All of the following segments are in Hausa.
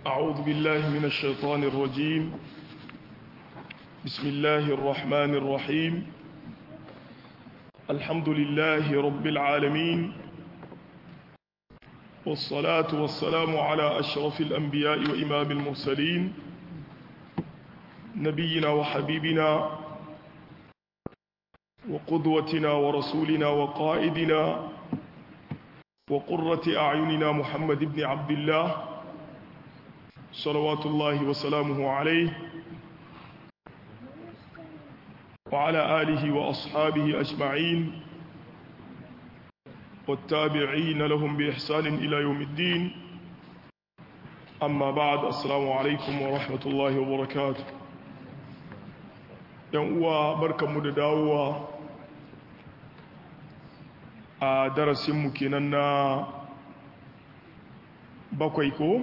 أعوذ بالله من الشيطان الرجيم بسم الله الرحمن الرحيم الحمد لله رب العالمين والصلاة والسلام على أشرف الأنبياء وإمام المرسلين نبينا وحبيبنا وقدوتنا ورسولنا وقائدنا وقرة أعيننا محمد بن عبد الله صلوات الله وسلامه عليه وعلى آله وأصحابه أجمعين والتابعين لهم بإحسان إلى يوم الدين أما بعد السلام عليكم ورحمة الله وبركاته ينقوى بركة مدداوة a darasinmu kenan na bakwai ko?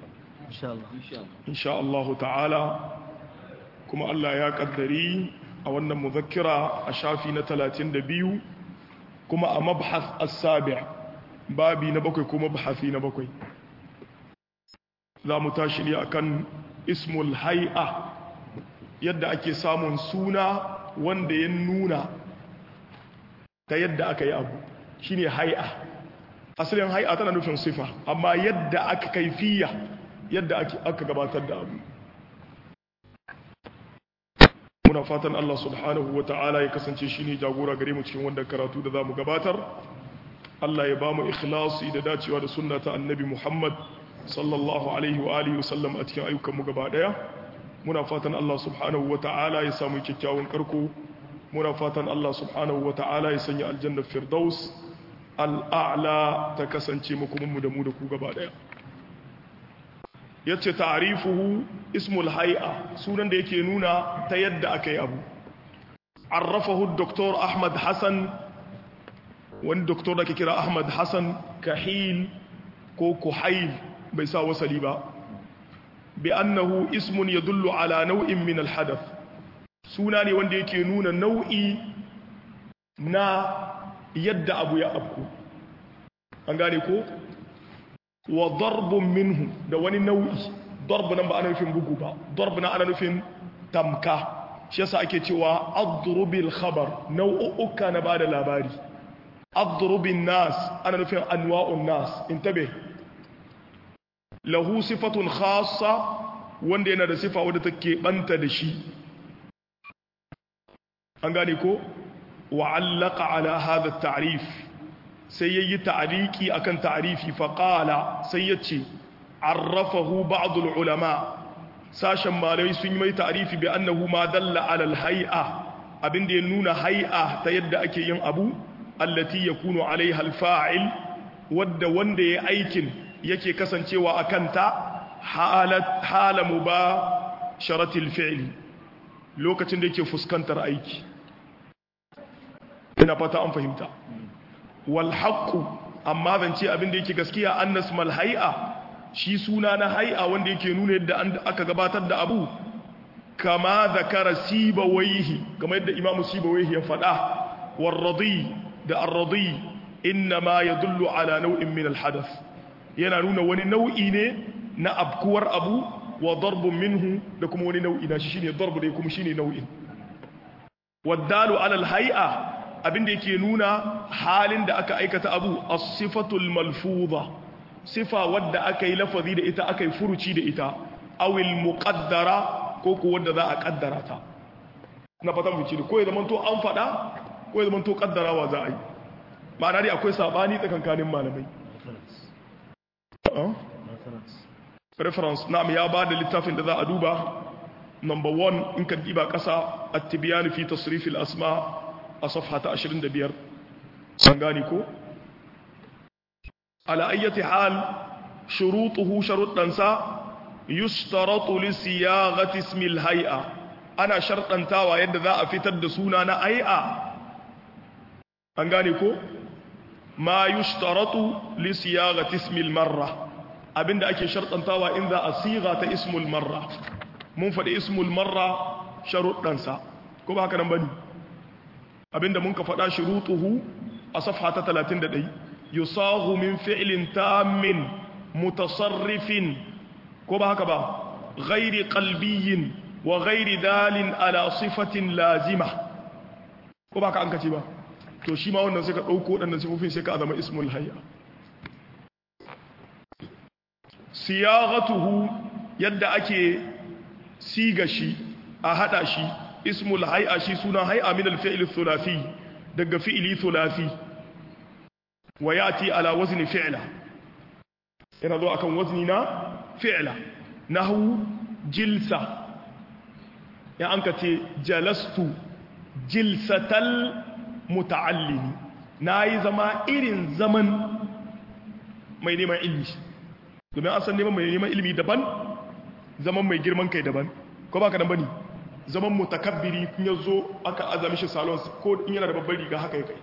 insha Allah ta'ala kuma Allah ya kaddari a wannan muzakkira a shafi na 32 kuma a mabhas as-sabi' babi na bakwai kuma mabhasi na bakwai za mu tashi ne akan ismul hay'a yadda ake samun suna wanda ya nuna ta yadda aka yi abu shine hay'a asalin hay'a tana nufin sifa amma yadda aka kaifiya yadda aka gabatar da abu muna fatan Allah subhanahu ta'ala ya kasance shine jagora gare mu cikin wanda karatu da zamu gabatar Allah ya bamu ikhlasi da dacewa da sunna ta annabi Muhammad sallallahu alaihi wa alihi wasallam a cikin ayyukan mu gaba daya muna fatan Allah subhanahu ta'ala ya samu kyakkyawan karko muna fatan Allah subhanahu ta'ala ya sanya aljanna firdaus al'a'la ta kasance makomanmu da mu da ku gaba daya yace ta'rifuhu ismul hay'a sunan da yake nuna ta yadda aka yi abu arrafahu dr ahmad hassan wani doktor da ke kira ahmad hassan kahil ko kuhail bai sa wasali ba bi annahu ismun yadullu ala nau'in min alhadath suna ne wanda yake nuna nau'i na yadda abu ya afku an gane ko wa darbun minhu da wani nau'i darbu nan ba ana nufin bugu ba darbu na ana nufin tamka shi yasa ake cewa adrubil khabar nau'uka na bada labari adrubin nas ana nufin anwa'un nas intabe lahu sifatun khassa wanda yana da sifa wadda take banta da shi an gane ko wa'allaka ala hadha at-ta'rif sai yayi ta'riki akan ta'rifi fa qala sai yace arrafahu ba'd al-ulama sashen malai sun yi mai ta'rifi bi annahu ma dalla ala al-hay'a abinda ya nuna hay'a ta yadda ake yin abu allati yakunu alaiha al-fa'il wadda wanda ya aikin yake kasancewa akan ta halat hala mubasharatil fi'li lokacin da yake fuskantar aiki ina fata an fahimta wal haqqu amma zance abin da yake gaskiya annas mal hay'a shi suna na hay'a wanda yake nuna yadda aka gabatar da abu kama zakara sibawaihi kamar yadda imamu sibawaihi ya faɗa war radi da ar-radi inna ma yadullu ala nau'in min al hadath yana nuna wani nau'i ne na abkuwar abu wa darbun minhu da kuma wani nau'i na shi shine darbu da kuma shine nau'in waddalu ala al hay'a abinda yake nuna halin da aka aikata abu as-sifatul malfuza sifa wadda aka yi lafazi da ita aka yi furuci da ita awil muqaddara ko ko wadda za a kaddara ta na fatan fice ko ya zamanto an fada ko ya zamanto kaddarawa za a yi ma'ana dai akwai sabani tsakankanin malamai reference na'am ya ba da littafin da za a duba number 1 in ka diba kasa at-tibyan fi tasrif al-asma' a safha ta 25 san gani ko ala ayyati hal shurutuhu sharuddansa yustaratu li siyaghati ismi al-hay'a ana shartantawa yadda za a fitar da suna na hay'a an gane ko ma yustaratu li siyaghati ismi al-marra abinda ake shartantawa in za a siga ta ismul marra mun faɗi ismul marra sharuddansa ko ba haka nan bane abinda mun ka faɗa shurutuhu a safha ta 31 yusahu min fi'lin tammin mutasarrifin ko ba haka ba ghairi qalbiyyin wa ghairi dalin ala sifatin lazima ko ba ka an kace ba to shi ma wannan sai ka dauko wadannan sifofin sai ka zama ismul hayya siyaghatuhu yadda ake siga shi a hada shi ismul hay'a shi suna hay'a min al-fi'l thulathi daga fi'li thulathi wa yati ala wazni fi'la yana zo akan wazni na fi'la nahu jilsa ya anka ce jalastu jilsatal muta'allimi nayi zama irin zaman mai neman ilmi domin an san neman mai neman ilmi daban zaman mai girman kai daban ko baka dan bane zaman mutakabbiri kun yazo aka azami shi salon ko in yana da babbar riga haka yake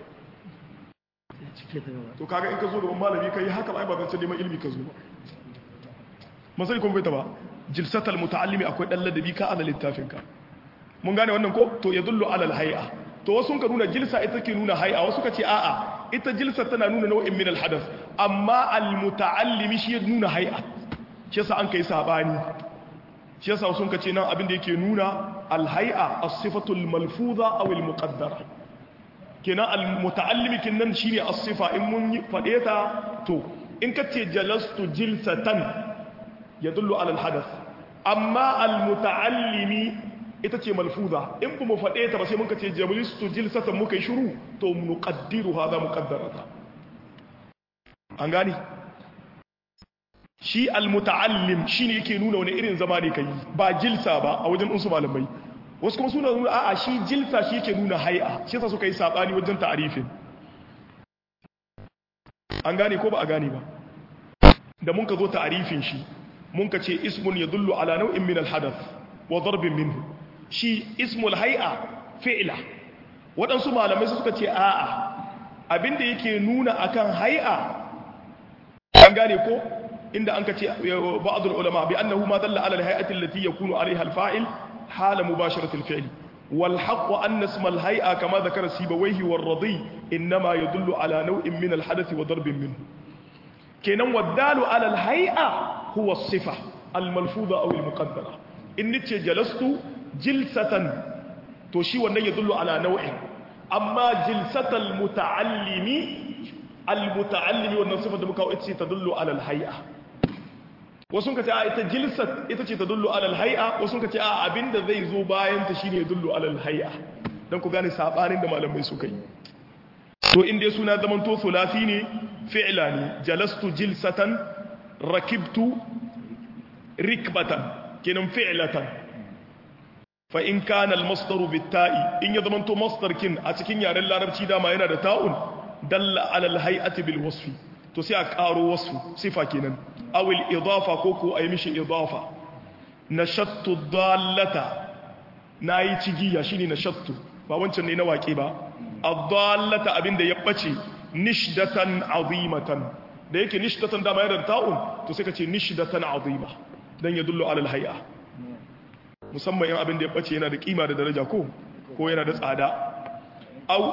to kaga in ka zo gaban malami kai haka ba ba zan neman ilmi ka zo ba masali kuma bai ta ba jilsatal muta'allimi akwai dan ladabi ka ala littafin ka mun gane wannan ko to yadullu ala alhay'a to wasu ka nuna jilsa ita ke nuna hay'a wasu ka ce a'a ita jilsa tana nuna nau'in min alhadath amma almuta'allimi shi ya nuna hay'a shi yasa an kai sabani shi yasa sun ka ce nan abin da yake nuna alhay'a as-sifatul malfuza aw almuqaddara kenan almuta'allimi kinnan shine as-sifa in mun fade ta to in ka ce jalastu jilsatan yadullu ala alhadath amma almuta'allimi ita ce malfuza in ba mu faɗe ta ba sai muka ce jabilistu jilsatan muka yi shiru to nuqaddiru hadha muqaddarata an gani shi almuta'allim shine yake nuna wani irin zama ne kai ba jilsa ba a wajen unsu malamai wasu kuma suna nuna a'a shi jilsa shi yake nuna hay'a shi yasa suka yi sabani wajen ta'arifin an gane ko ba a gane ba da mun ka zo ta'arifin shi mun ka ce ismun yadullu ala nau'in min alhadath wa darbin minhu shi ismul hay'a fi'la waɗansu malamai suka ce a'a abinda yake nuna akan hay'a an gane ko inda an ka ce ba'd ulama bi annahu ma dalla ala al-hay'ati allati yakunu alaiha al-fa'il hala mubasharati al-fi'l wal haqq anna isma al-hay'a kama dhakara sibawayhi war radi inma yadullu ala naw'in min al-hadath wa darbin minhu kenan wadalu ala al-hay'a huwa as-sifa al-malfuza aw al-muqaddara in nace jalastu jilsatan to shi wannan ya dullu ala nau'in amma jilsatal muta'allimi al-muta'allimi wannan sifar da muka ce ta dullu ala al-hay'a wasu ka ce a ita jilsat ita ce ta dullu ala al-hay'a wasu ka ce a abinda zai zo bayan ta shine ya dullu ala al-hay'a dan ku gane sabanin da malamai suka yi to in dai suna zaman to sulasi ne fi'la ne jalastu jilsatan rakibtu rikbatan kenan fi'latan fa in kana al-masdaru bit-ta'i in ya zamanto masdar kin a cikin yaren larabci dama yana da ta'un dalla ala al-hay'ati bil wasfi to sai a karo wasfu sifa kenan aw al-idafa ko ko ayi mishi idafa nashattu dallata nayi cigiya shine nashattu ba wancan ne na waƙe ba ad-dallata abinda ya bace nishdatan azimatan da yake nishdatan dama yana da ta'un to sai ka ce nishdatan azima dan ya dullu ala al-hay'a musamman yan abin da ya bace yana da kima da daraja ko ko yana da tsada au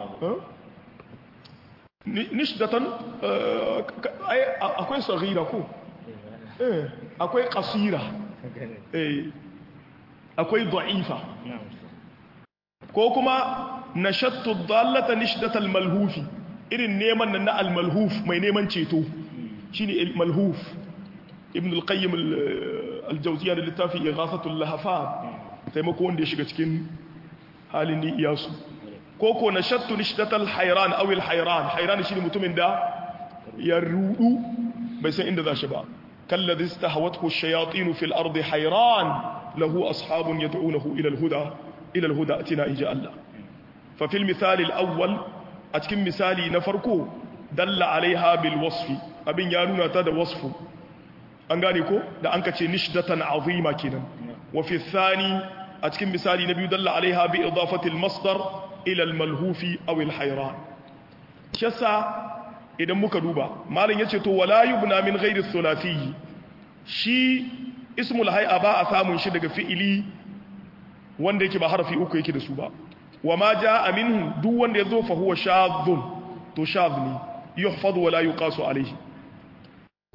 nishdatan akwai saghira ko eh akwai qasira eh akwai da'ifa ko kuma nashattu dallata nishdatal malhufi irin neman nan na al-malhuf mai neman ceto shine al-malhuf ibn al-qayyim al-jawziyya da littafi ighathatul lahafan taimako wanda ya shiga cikin halin ni iyasu ko ko nashattu nishdatal hayran aw al-hayran hayran shine mutumin da ya rudu bai san inda zashi ba kalladhi istahawathu ash-shayatin fil ardi hayran lahu ashabun yad'unahu ila al-huda ila al-huda atina inja Allah fa fil misal al-awwal a cikin misali na farko dalla alaiha bil wasfi abin ya nuna ta da wasfu an gane ko da an kace nishdatan azima kenan wa fi thani a cikin misali na biyu dalla alaiha bi idafati al masdar ila al malhufi aw al hayran shasa idan muka duba malam yace to wala yubna min ghairi thulathi shi ismul hay'a ba a samun shi daga fi'ili wanda yake ba harfi uku yake da su ba wa ma jaa minhu duk wanda yazo fa huwa shadhun to shadh ne yuhfaz wala yuqasu alayhi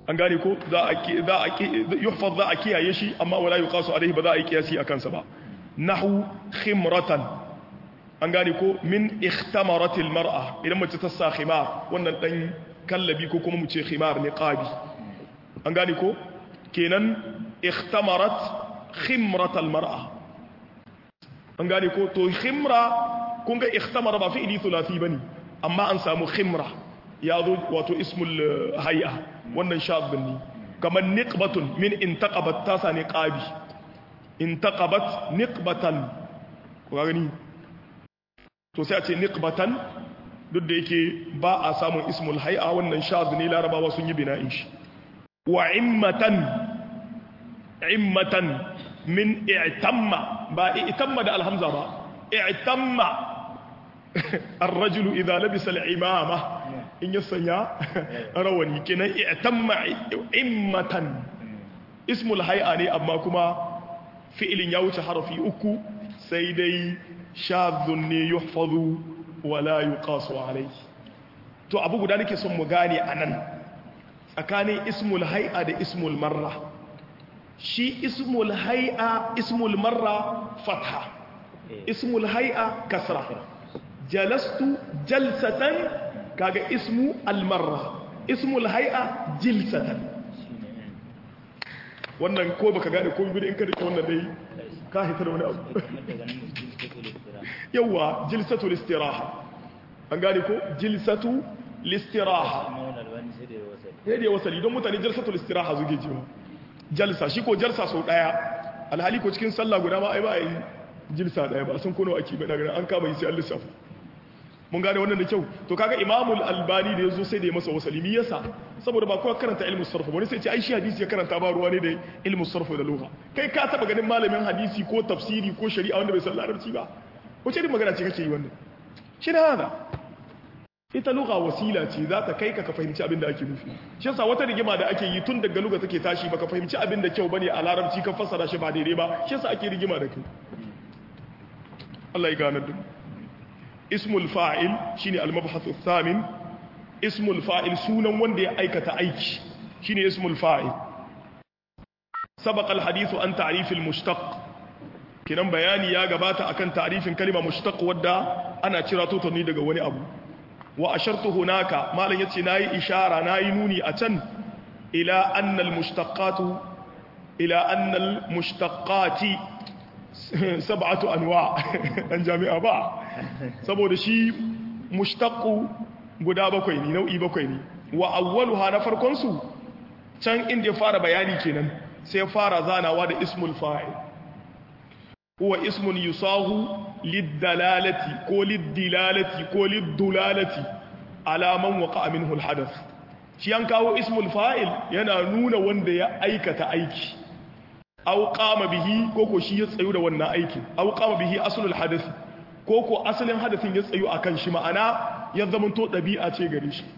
an gane ko za a za a yuhfaz za a kiyaye shi amma wala yuqasu alaihi ba za a yi kiyasi akan sa ba nahu khimratan an gane ko min ikhtamaratil mar'a idan mace ta sa khimar wannan dan kallabi ko kuma mu ce khimar niqabi an gane ko kenan ikhtamarat khimratal mar'a an gane ko to khimra kun ga ikhtamara ba fi'ili thulathi bane amma an samu khimra ya zo wato ismul hay'a wannan shadbin ne kamar niqbatun min intaqabat tasa niqabi intaqabat niqbatan ko gani to sai a ce niqbatan duk da yake ba a samun ismul hay'a wannan shadb ne larabawa sun yi bina'in shi wa immatan immatan min i'tamma ba i'tamma da alhamza ba i'tamma الرجل إذا لبس العمامة إن يسنى رواني كنا اعتم إمة اسم الهيئة أما كما فعل يوت حرفي أكو سيدي شاذ يحفظ ولا يقاس عليه to abu guda nake son mu gane anan tsakanin ismul hay'a da ismul marra shi ismul hay'a ismul marra fatha ismul hay'a kasra jalastu jalsatan kaga ismu almarra ismul hay'a jilsatan wannan ko baka gane ko bi in ka rike wannan dai ka hita da wani abu yawa jilsatul istiraha an gane ko jilsatu listiraha sai da wasali don mutane jalsatul istiraha zuge jiwa jalsa shi ko jalsa sau daya alhali ko cikin sallah guda ma ai ba yi jilsa daya ba sun kono ake ba daga an kama yi sai an lissafa mun gane wannan da kyau to kaga imamul albani da yazo sai da ya masa wasali mi yasa saboda ba kowa karanta ilmu sarf wani sai ce ai shi hadisi ya karanta ba ruwa ne da ilmu sarf da lugha kai ka taba ganin malamin hadisi ko tafsiri ko shari'a wanda bai san larabci ba wace irin magana ce kake yi wannan shi da hada ita lugha wasila ce za ta kai ka ka fahimci abin da ake nufi shi yasa wata rigima da ake yi tun daga lugha take tashi baka fahimci abin da kyau bane a larabci ka fassara shi ba daidai ba shi yasa ake rigima da kai Allah ya gane duk ismul fa'il shine al-mabhathu thamin ismul fa'il sunan wanda ya aikata aiki shine ismul fa'il sabaqa al-hadithu an ta'rif al-mushtaq kinan bayani ya gabata akan ta'rifin kalma mushtaq wadda ana cira to ne daga wani abu wa ashartu hunaka malan yace nayi ishara nayi nuni a can ila anna al-mushtaqatu ila anna al-mushtaqati sab'atu anwa an jami'a ba saboda shi mushtaqu guda bakwai ne nau'i bakwai ne wa awwaluha na farkon su can inda ya fara bayani kenan sai fara zanawa da ismul fa'il huwa ismun yusahu lid-dalalati ko lid-dilalati ko lid-dulalati ala man waqa'a minhu al-hadath shi an kawo ismul fa'il yana nuna wanda ya aikata aiki aw qama bihi ko ko shi ya tsayu da wannan aikin aw qama bihi aslul hadath ko ko asalin hadathin ya tsayu akan shi ma'ana ya zamanto dabi'a ce gare shi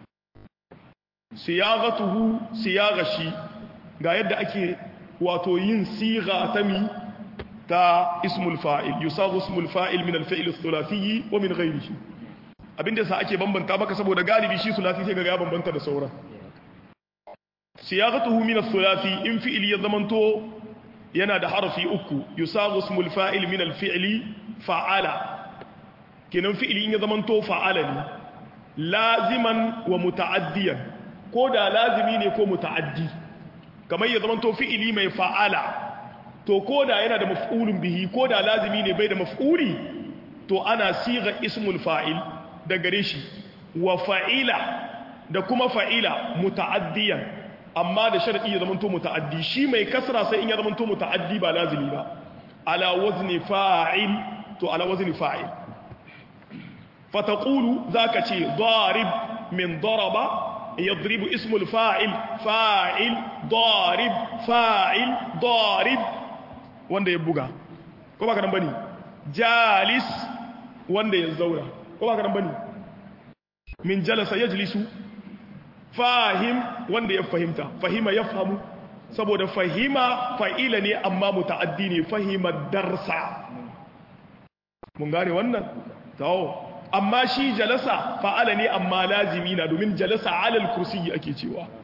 siyagatuhu siyagashi ga yadda ake wato yin siga ta mi ta ismul fa'il yusagu ismul fa'il min al-fi'l ath-thulathi wa min ghayrihi abinda sa ake bambanta maka saboda galibi shi thulathi sai ga ya bambanta da sauran siyagatuhu min ath-thulathi in fi'il ya zamanto yana da harfi uku yusagu ismul fa'il min al-fi'li fa'ala kenan fi'ili in ya zamanto fa'ala ne laziman wa muta'addiyan ko da lazimi ne ko muta'addi kamar ya zamanto fi'ili mai fa'ala to ko da yana da maf'ulun bihi ko da lazimi ne bai da maf'uli to ana siga ismul fa'il da gare shi wa fa'ila da kuma fa'ila muta'addiyan amma da sharadi ya zamanto muta'addi shi mai kasra sai in ya zamanto muta'addi ba lazimi ba ala wazni fa'il to ala wazni fa'il fataqulu zaka ce darib min daraba yadribu ismul fa'il fa'il darib fa'il darib wanda ya buga ko ba ka nan bane jalis wanda ya zauna ko ba ka nan bane min jalasa yajlisu fahim wanda ya fahimta fahima yafhamu saboda fahima fa'ila ne amma muta'addi ne fahima darsa mun gane wannan tawo amma shi jalasa fa'ala ne amma lazimi na domin jalasa alal kursiyi ake cewa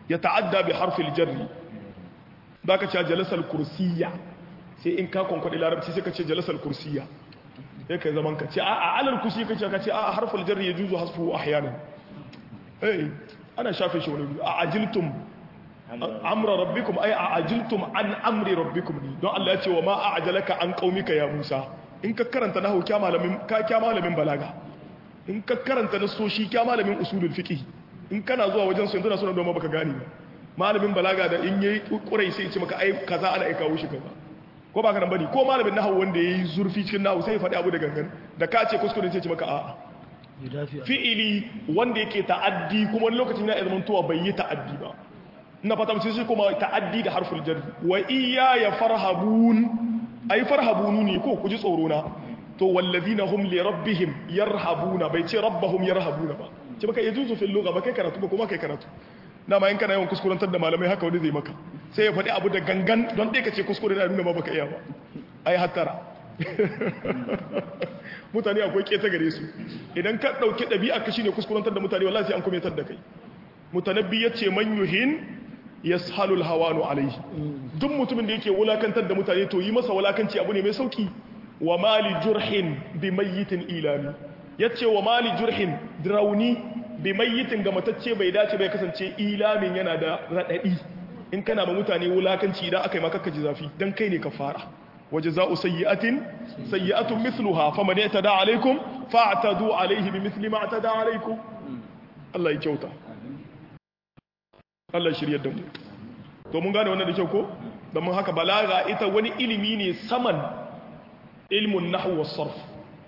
ya ta'adda bi harfil jarri baka ce jalasal kursiyya sai in ka konkwadi larabci sai ka ce jalasal kursiyya sai ka zaman ka ce a alal kursi ka ce ka ce a harfil jarri ya juzu hasfu ahyanan eh ana shafe shi wani a ajiltum amra rabbikum ay a ajiltum an amri rabbikum ni don Allah ya ce wa ma a'jalaka an qaumika ya Musa in ka karanta nahwu kya malamin ka kya malamin balaga in ka karanta nasoshi kya malamin usulul fiqh in kana zuwa wajen su yanzu na suna doma baka gane ba malamin balaga da in yayi kurai sai ya ce maka ai kaza ana aika wushi kaza ko baka nan bane ko malamin nahwu wanda yayi zurfi cikin nahwu sai ya faɗi abu da gangan da ka ce kuskure sai ya ce maka a'a fi'ili wanda yake ta'addi kuma wani lokacin na zaman tuwa bai yi ta'addi ba ina fata mutum sai kuma ta'addi da harful jarri wa iya ya farhabun ai farhabunu ne ko ku ji tsoro na to wallazina hum li rabbihim yarhabuna bai ce rabbahum yarhabuna ba ce baka yajuzu fil lugha ba kai karatu ba kuma kai karatu dama in kana yawan kuskurantar da malamai haka wani zai maka sai ya faɗi abu da gangan don dai ka ce kuskure da nuna ma baka iya ba ai hattara mutane akwai keta gare su idan ka ɗauki ɗabi'a ka shine kuskurantar da mutane wallahi sai an kumetar da kai mutanabbi ya ce man yuhin yashalul hawanu alaihi duk mutumin da yake wulakantar da mutane to yi masa wulakanci abu ne mai sauki wa mali jurhin bi mayyitin ilami yace wa mali jurhin drauni bi mayyitin ga matacce bai dace bai kasance ilamin yana da radadi in kana ma mutane wulakanci idan aka yi maka kaji zafi dan kai ne ka fara وجزاء سيئة سيئة مثلها فمن اعتدى عليكم فاعتدوا عليه بمثل ما اعتدى عليكم الله يكوتا Allah shirye da mu to mun gane wannan da kyau ko don mun haka balaga ita wani ilimi ne saman ilmun nahwu was sarf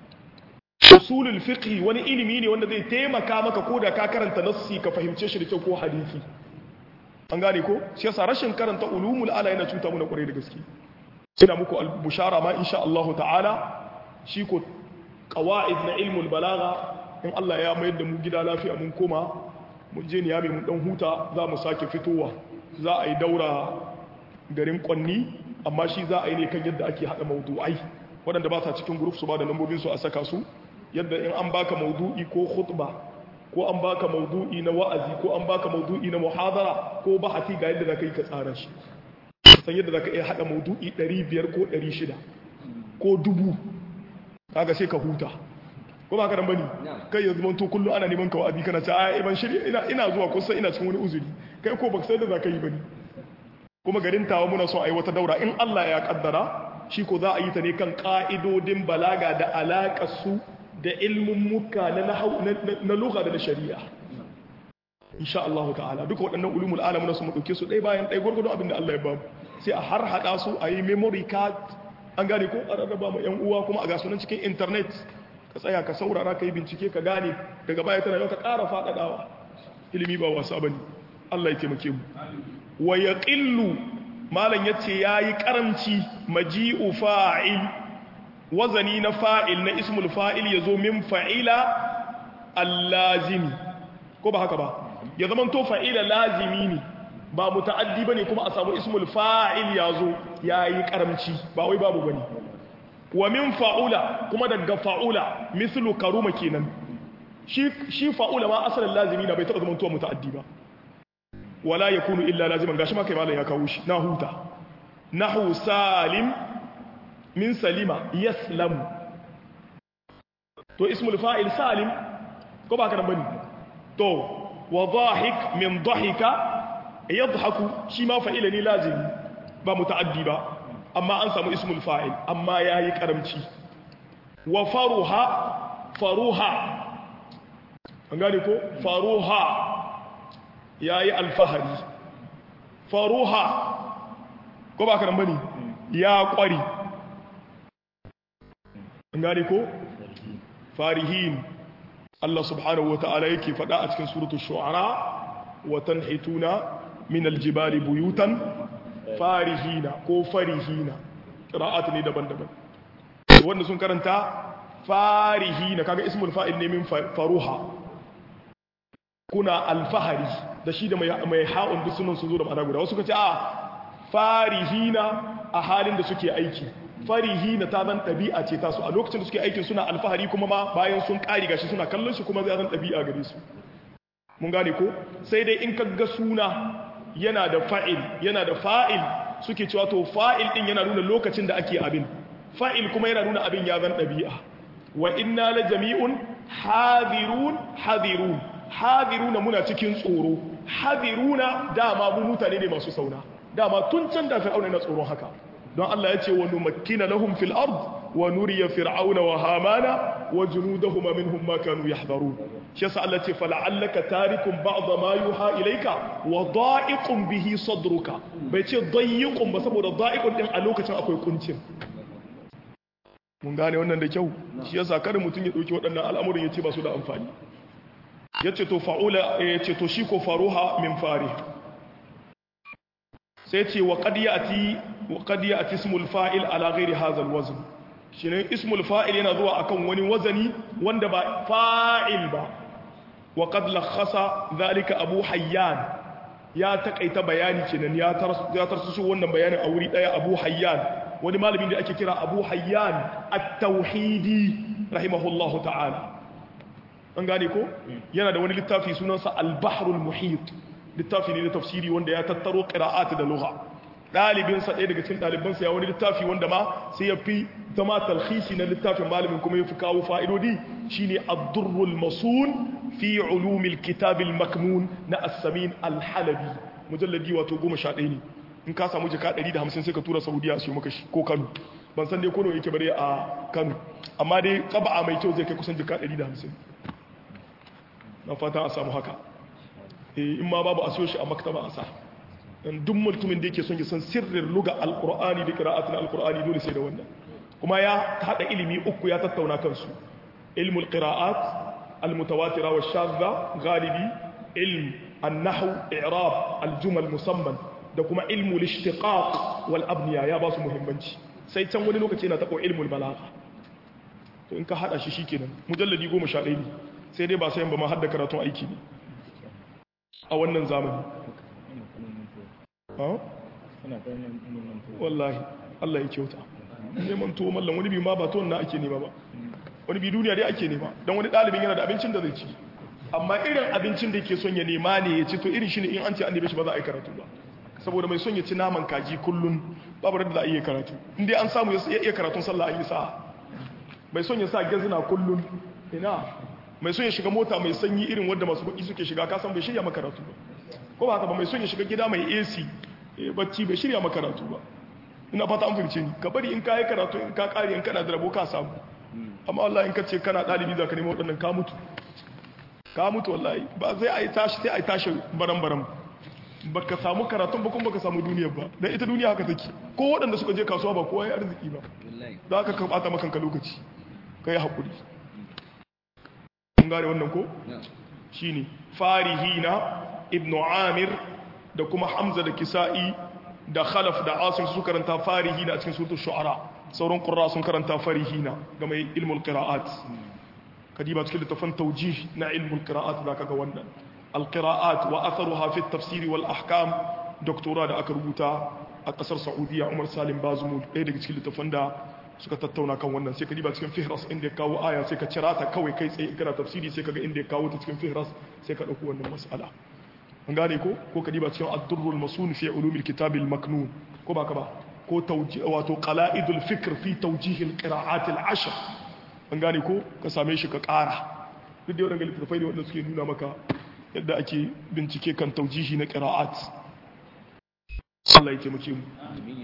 usulul fiqh wani ilimi ne wanda zai taimaka maka ko da ka karanta nassi ka fahimce shi da kyau ko hadisi an gane ko shi yasa rashin karanta ulumul ala yana cuta mu na kwarai da gaske ina muku bushara ma insha Allah ta'ala shi ko qawaid na ilmul balagha in Allah ya mayar da mu gida lafiya mun koma mun je niyami mun dan huta za mu sake fitowa za a yi daura garin kwanni amma shi za a yi ne kan yadda ake hada mawdu'ai waɗanda ba sa cikin group su ba da lambobin su a saka su yadda in an baka mawdu'i ko khutba ko an baka mawdu'i na wa'azi ko an baka mawdu'i na muhadara ko bahati ga yadda zaka yi ka tsara shi san yadda za ka iya haɗa maudu'i 500 ko 600 ko dubu kaga sai ka huta ko ba ka dan bane kai yanzu manto kullum ana neman ka wa'azi kana ce ai ban shirya ina ina zuwa kusa ina cikin wani uzuri kai ko baka sai da za ka yi bane kuma garin tawa muna son ai wata daura in Allah ya kaddara shi ko za a yi ta ne kan ka'idodin balaga da alaƙar su da ilmin muka na na lugha da na shari'a insha Allah ta'ala duka waɗannan ulumul alam na su mu dauke su ɗaya bayan ɗaya gurgurdon abin da Allah ya ba mu sai a har hada su a yi memory card an gane ko a rarraba ma yan uwa kuma a ga sunan cikin internet ka tsaya ka saurara ka yi bincike ka gane daga baya tana yau ka ƙara faɗaɗawa ilimi ba wasa bane Allah ya taimake mu wa yaqillu malam yace yayi karamci maji'u fa'il wazani na fa'il na ismul fa'il yazo min fa'ila allazimi ko ba haka ba ya zama to fa'ila lazimi ne ba muta'addi bane kuma a samu ismul fa'il yazo yayi karamci ba wai babu bane wa min fa'ula kuma daga fa'ula mislu karuma kenan shi shi fa'ula ma asalin lazimi na bai taba zama to muta'addi ba wala yakunu illa laziman gashi ma kai malam ya kawo shi na huta nahu salim min salima yaslamu to ismul fa'il salim ko ba ka nan bane to wa dhahik min dhahika yadhaku shi ma fa'ila ne lazimi ba muta'addi ba amma an samu ismul fa'il amma yayi karamci wa faruha faruha an gane ko faruha yayi alfahari faruha ko ba ka nan bane ya kwari an gane ko farihin Allah subhanahu wa ta'ala yake faɗa a cikin suratu shu'ara wa tanhituna min aljibali buyutan farihina ko farihina qira'at ne daban-daban wanda sun karanta farihina kaga ismul fa'il ne min faruha kuna alfahari da shi da mai mai ha'un duk sunan sun zo da ma'ana guda wasu kace a farihina a halin da suke aiki farihina ta zan ɗabi'a ce tasu a lokacin da suke aikin suna alfahari kuma ma bayan sun ƙari gashi suna kallon shi kuma zai zan ɗabi'a gare su mun gane ko sai dai in kaga suna yana da fa'il yana da fa'il suke cewa to fa'il din yana nuna lokacin da ake abin fa'il kuma yana nuna abin ya zan ɗabi'a wa inna la jami'un hadirun hadirun hadiruna muna cikin tsoro hadiruna dama mu mutane ne masu sauna dama tun can da fir'auna na tsoron haka don Allah ya ce wa numakkina lahum fil ard wa nuriya fir'auna wa hamana wa junudahum minhum ma kanu yahdharun shi yasa Allah ce fala'allaka tarikum ba'd ma yuha ilayka wa da'iqun bihi sadruka bai ce dayiqun ba saboda da'iqun din a lokacin akwai kuncin mun gane wannan da kyau shi yasa kada mutum ya dauki waɗannan al'amuran yace ba su da amfani yace to fa'ula yace to shi ko faruha min farih sai ce wa qad ya'ti wa qad ya'ti ismul fa'il ala ghairi hadha alwazn shine ismul fa'il yana zuwa akan wani wazani wanda ba fa'il ba wa qad lakhasa dhalika abu hayyan ya takaita bayani kenan ya ya tarsu wannan bayanin a wuri daya abu hayyan wani malamin da ake kira abu hayyan at-tauhidi rahimahullahu ta'ala an gane ko yana da wani littafi sunansa al-bahrul muhit littafi ne na tafsiri wanda ya tattaro qira'at da lugha dalibinsa ɗaya daga cikin ɗalibansa ya wani littafi wanda ma sai ya fi zama talhisi na littafin malamin kuma ya fi kawo fa'idodi shine ad-durrul masun fi ulumil kitabil maknun na as-samin al-halabi mujalladi wato 11 ne in ka samu jaka 150 sai ka tura saudiya su maka shi ko kano ban san dai kono yake bare a kano amma dai ƙaba'a mai kyau zai kai kusan jaka 150 na fata a samu haka in ma babu a siyo shi a maktaba a sa dan duk mutumin da yake son ya san sirrin luga alqur'ani da qira'atul alqur'ani dole sai da wannan kuma ya hada ilimi uku ya tattauna kansu ilmul qira'at almutawatira wa shadda galibi ilm an-nahw i'rab aljumal musamman da kuma ilmul ishtiqaq wal abniya ya ba su muhimmanci sai can wani lokaci yana tabo ilmul balagha to in ka hada shi shikenan mujalladi 11 ne sai dai ba sai ba ma hadda karatun aiki ne a wannan zamani wallahi Allah ya kyauta neman tuwo mallan wani bi ma ba tuwon na ake nema ba wani bi duniya dai ake nema don wani ɗalibin yana da abincin da zai ci amma irin abincin da yake son ya nema ne ya ci to irin shi ne in an ce an neme shi ba za a yi karatu ba saboda mai son ya ci naman kaji kullum babu da za a iya karatu in dai an samu ya iya karatun sallah an yi sa'a mai son ya sa gazina kullum ina mai son ya shiga mota mai sanyi irin wadda masu kuɗi suke shiga kasan bai shirya makaratu ba ko ba haka ba mai son ya shiga gida mai AC bacci bai shirya makaratu ba ina fata an fahimce ni ka bari in ka yi karatu in ka ƙari in kana da rabo ka samu amma wallahi in ka ce kana ɗalibi za ka nemi waɗannan ka mutu ka mutu wallahi ba zai a yi tashi sai a yi tashi baran-baran ba ka samu karatun ba kuma ba ka samu duniyar ba don ita duniya haka take ko waɗanda suka je kasuwa ba kowa ya arziki ba za ka ɓata makanka lokaci ka yi haƙuri kun gane wannan ko shi ne farihina ibnu amir da kuma hamza da kisa'i da khalaf da asim su karanta farihina a cikin suratul shu'ara sauran qurra sun karanta farihina ga mai ilmul qira'at kadiba cikin littafin tawjih na ilmul qira'at da kaga wannan alqira'at wa atharuha fi at-tafsir wal ahkam doktora da aka rubuta a kasar saudiya umar salim bazumul ɗaya daga cikin littafin da suka tattauna kan wannan sai ka diba cikin fihras inda ya kawo aya sai ka cira ta kawai kai tsaye kana tafsiri sai ka ga inda ya kawo ta cikin fihras sai ka ɗauki wannan mas'ala an gane ko ko ka diba cikin ad-durrul masun fi ulumil kitabil maknun ko ba ka ba ko tawjih wato qala'idul fikr fi tawjih al-qira'at al-ashr an gane ko ka same shi ka ƙara duk da wadannan littafai ne wanda suke nuna maka yadda ake bincike kan tawjihi na qira'at Allah ya taimake mu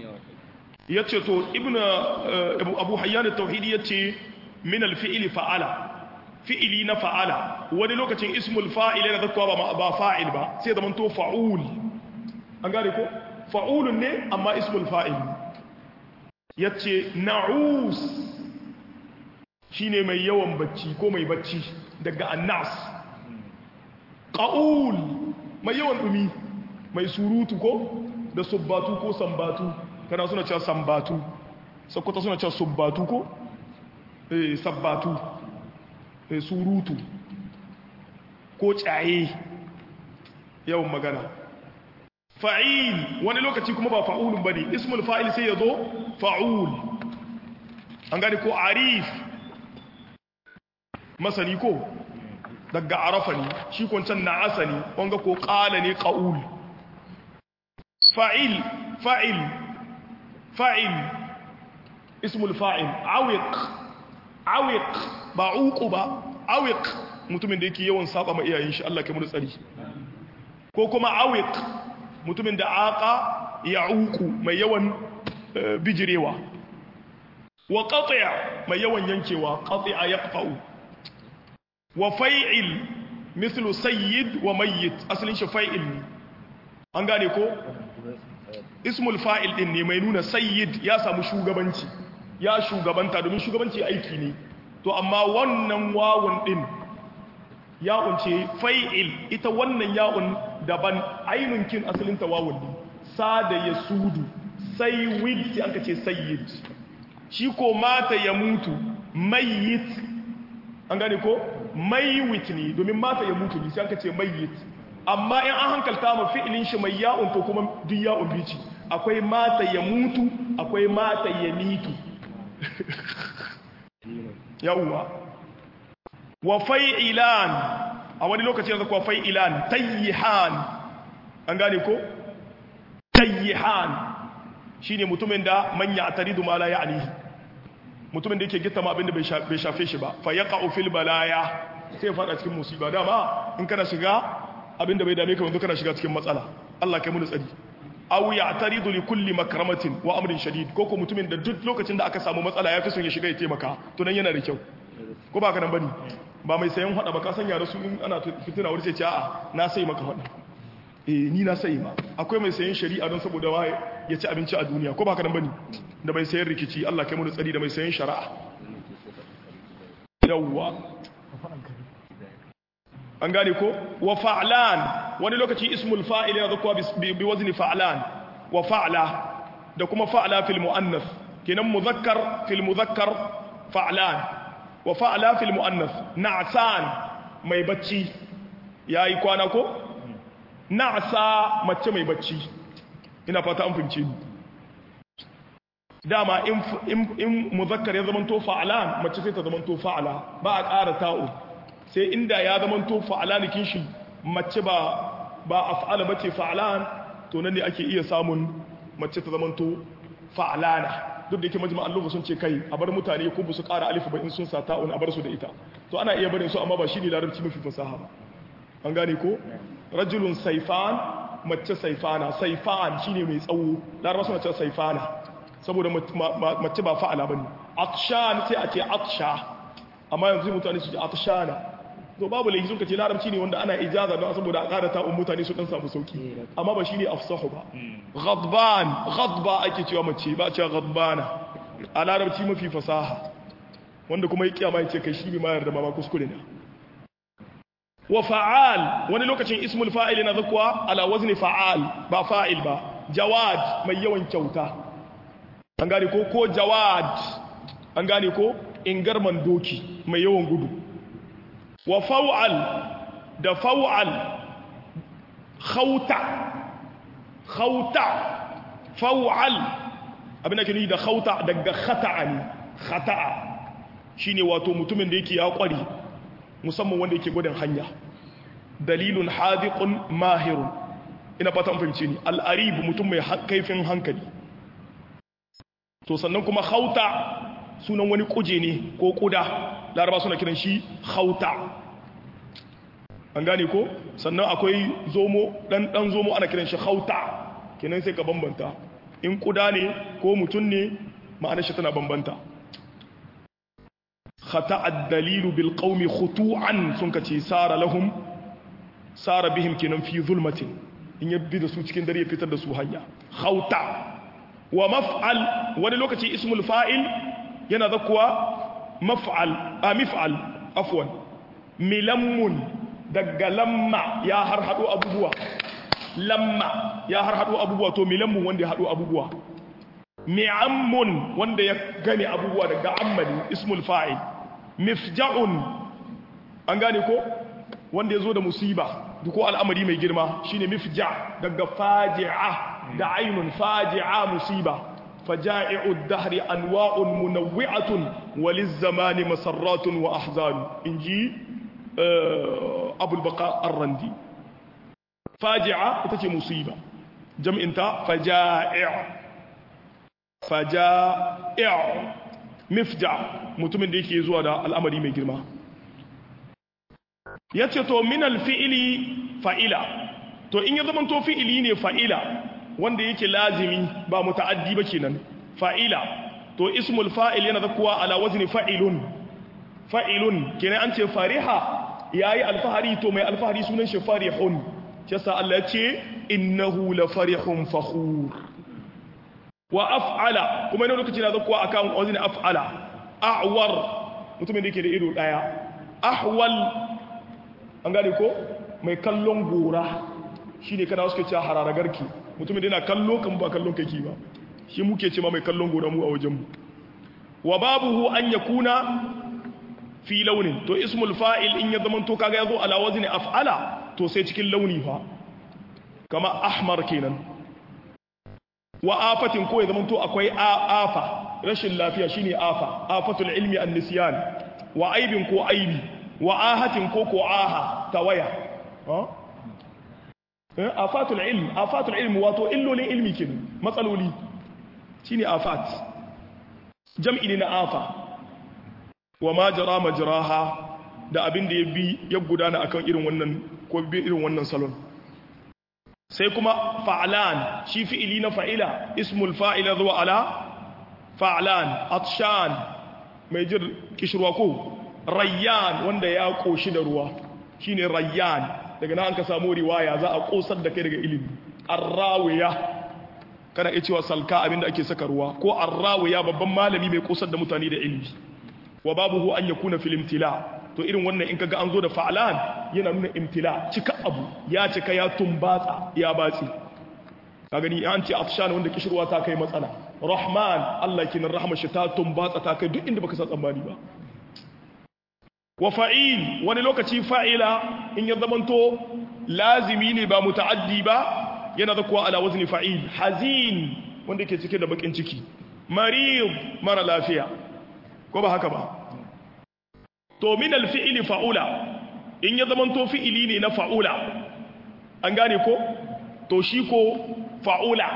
ya ce to ibn abu hayyan tauhidi ya ce min alfi'ili fa'ala fi'ili na fa'ala wani lokacin ismul fa'il yana zakkuwa ba ba fa'il ba sai zaman to fa'ul an gane ko fa'ulun ne amma ismul fa'il ya ce na'us shine mai yawan bacci ko mai bacci daga annas ƙa'ul mai yawan ɗumi mai surutu ko da subbatu ko sambatu kana suna cewa sambatu sakwata suna cewa subbatu ko eh sabbatu eh surutu ko tsaye yawan magana fa'il wani lokaci kuma ba fa'ulun bane ismul fa'il sai yazo fa'ul an gani ko arif masani ko daga arafa ne shi kwancan na asani wanga ko qala ne qaul fa'il fa'il fa'il ismul fa'il awiq awiq ba uku ba awiq mutumin da yake yawan saba ma iyayen shi Allah ke mu tsari ko kuma awiq mutumin da aka ya uku mai yawan bijirewa wa qati' mai yawan yankewa qati'a yaqfa'u wa fa'il mithlu sayyid wa mayyit asalin shi fa'il ne an gane ko ismul fa'il din ne mai nuna sayyid ya samu shugabanci ya shugabanta domin shugabanci aiki ne to amma wannan wawun din ya'un ce fa'il ita wannan ya'un daban ainun kin asalin ta wawun ne sada ya sudu sayyid sai aka ce sayyid shi ko mata ya mutu mayyit an gane ko mayyit ne domin mata ya mutu ne sai aka ce mayyit amma in an hankalta ma fi'ilin shi mai ya'un to kuma duk ya'un bici akwai mata ya mutu akwai mata ya mitu yawwa wa fai'ilan a wani lokaci yanzu kuwa fai'ilan tayyihan an gane ko tayyihan shine mutumin da manya ataridu ma la ya'nihi mutumin da yake gitta ma abinda bai shafe shi ba fa yaqa'u fil balaya sai fada cikin musiba dama in kana shiga abinda bai dame ka yanzu kana shiga cikin matsala Allah kai mu tsari aw ya'taridu li kulli makramatin wa amrin shadid ko ko mutumin da duk lokacin da aka samu matsala ya fi son ya shiga ya taimaka to nan yana da kyau ko ba ka nan bane ba mai sayan hada ba ka san yara su in ana fitina wani sai ce a'a na sai maka hada eh ni na sai ma akwai mai sayan shari'a don saboda ma ya ci abinci a duniya ko ba ka nan bane da mai sayan rikici Allah kai mu tsari da mai sayan shari'a yawwa an gane ko wa fa'lan wani lokaci ismul fa'il yana zuwa bi wazni fa'lan wa fa'la da kuma fa'la fil muannas kenan muzakkar fil muzakkar fa'lan wa fa'la fil muannas na'san mai bacci yayi kwana ko na'sa mace mai bacci ina fata an fince ni dama in in muzakkar ya zamanto fa'lan mace sai ta zamanto fa'la ba a ƙara ta'u sai inda ya zama to fa'alanikin shi mace ba ba af'ala bace fa'alan to nan ne ake iya samun mace ta zama to fa'alana duk da yake majma'an lugha sun ce kai a bar mutane ko su ƙara alif ba in sun sa ta'un a bar su da ita to ana iya barin su amma ba shine larabci mafi fasaha ba an gane ko rajulun saifan mace saifana saifan shine mai tsawo larabawa suna cewa saifana saboda mace ba fa'ala bane atshan sai a ce atsha amma yanzu mutane su ji atshana to babu laifi sun kace larabci ne wanda ana ijaza don saboda a ƙara ta'un mutane su dan samu sauki amma ba shine afsahu ba ghadban ghadba ake cewa mace ba cewa ghadbana a larabci mafi fasaha wanda kuma ya kiyama ya ce kai shi bi ma yarda ma kuskure ne wa fa'al wani lokacin ismul fa'il na zakwa ala wazni fa'al ba fa'il ba jawad mai yawan kyauta an gane ko ko jawad an gane ko ingarman doki mai yawan gudu wa fa'al da fa'al khauta khauta fa'al abin da ke nuni da khauta daga khata'a ne khata'a shine wato mutumin da yake ya kware musamman wanda yake gudun hanya dalilun hadiqun mahirun ina fata an fahimce ni al'arib mutum mai kaifin hankali to sannan kuma khauta sunan wani kuje ne ko kuda laraba suna kiran shi khauta an gane ko sannan akwai zomo dan dan zomo ana kiran shi khauta kenan sai ka bambanta in kuda ne ko mutum ne ma'anar shi tana bambanta خطأ الدليل بالقوم خطوعا سنكتي سار لهم سار بهم كنن في ظلمة إن يبدي دسو cikin dare fitar da su hanya khauta wa maf'al wani lokaci ismul fa'il yana zakuwa maf'al a mif'al afwan milammun daga lamma ya har hado abubuwa lamma ya har hado abubuwa to milammun wanda ya hado abubuwa mi'ammun wanda ya gane abubuwa daga ammali ismul fa'il mifja'un an gane ko wanda ya zo da musiba ko al'amari mai girma shine mifja daga faji'a da ainun faji'a musiba faja'i'u dahri anwa'un munawwi'atun waliz zamani masarratun wa ahzan inji abul baqa ar-randi faji'a ita ce musiba jam'inta faja'i' faja'i' mifja mutumin da yake zuwa da al'amari mai girma yace to min alfi'li fa'ila to in ya zama to fi'ili ne fa'ila wanda yake lazimi ba muta'addi ba kenan fa'ila to ismul fa'il yana zakuwa ala wazni fa'ilun fa'ilun kenan an ce fariha yayi alfahari to mai alfahari sunan shi farihun yasa Allah ya ce innahu la farihun fakhur wa af'ala kuma ina lokaci na zakuwa akan wazni af'ala a'war mutumin da yake da ido daya ahwal an gane ko mai kallon gora shine kana suke cewa hararagarki mutumin da yana kallo kan ba kallon kake ba shi muke ce ma mai kallon gora mu a wajenmu wa babuhu an yakuna fi launin to ismul fa'il in ya zama to kaga yazo ala wazni af'ala to sai cikin launi fa kama ahmar kenan wa afatin ko ya zama to akwai afa rashin lafiya shine afa afatul ilmi an nisyan wa aibin ko aibi wa ahatin ko ko aha tawaya afatul ilm afatul ilm wato illolin ilmi kenan matsaloli shine afat jam'i ne na afa wa ma jara majraha da abin da ya bi ya gudana akan irin wannan ko bi irin wannan salon sai kuma fa'lan shi fi'ili na fa'ila ismul fa'ila zuwa ala fa'lan atshan mai jir kishirwa ko rayyan wanda ya koshi da ruwa shine rayyan daga nan an ka samu riwaya za a kosar da kai daga ilimi arrawiya kana iya cewa salka abinda ake saka ruwa ko arrawiya babban malami mai kosar da mutane da ilimi wa babuhu an yakuna fil imtila to irin wannan in kaga an zo da fa'lan yana nuna imtila cika abu ya cika ya tumbatsa ya batsi ka gani an ce afshan wanda kishirwa ta kai matsala rahman Allah kinan rahmar shi ta tumbatsa ta kai duk inda baka san tsammani ba wa fa'il wani lokaci fa'ila in ya zamanto lazimi ne ba muta'addi ba yana da kuwa ala wazni fa'il hazin wanda ke cike da bakin ciki marid mara lafiya ko ba haka ba to min alfi'ili fa'ula in ya zamanto fi'ili ne na fa'ula an gane ko to shi ko fa'ula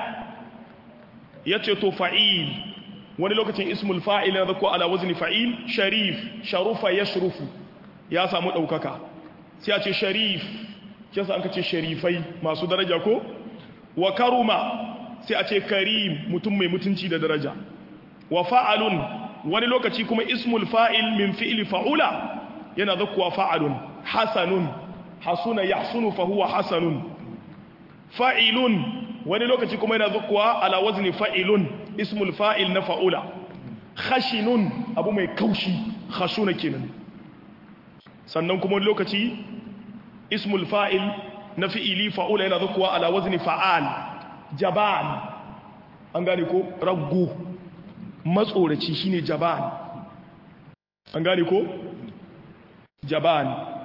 yace to fa'il wani lokacin ismul fa'il na zako ala wazni fa'il sharif sharufa yashrufu ya samu daukaka sai a ce sharif kisa an kace sharifai masu daraja ko wa karuma sai a ce karim mutum mai mutunci da daraja wa fa'alun wani lokaci kuma ismul fa'il min fi'li fa'ula yana zakuwa fa'alun hasanun hasuna yahsunu fa huwa hasanun fa'ilun wani lokaci kuma yana zakuwa ala wazni fa'ilun ismul fa'il na fa'ula khashinun abu mai kaushi khashuna kenan sannan kuma lokaci ismul fa'il na fi'ili fa'ula yana zakuwa ala wazni fa'al jaban an gane ko raggo matsoraci shine jaban an gane ko jaban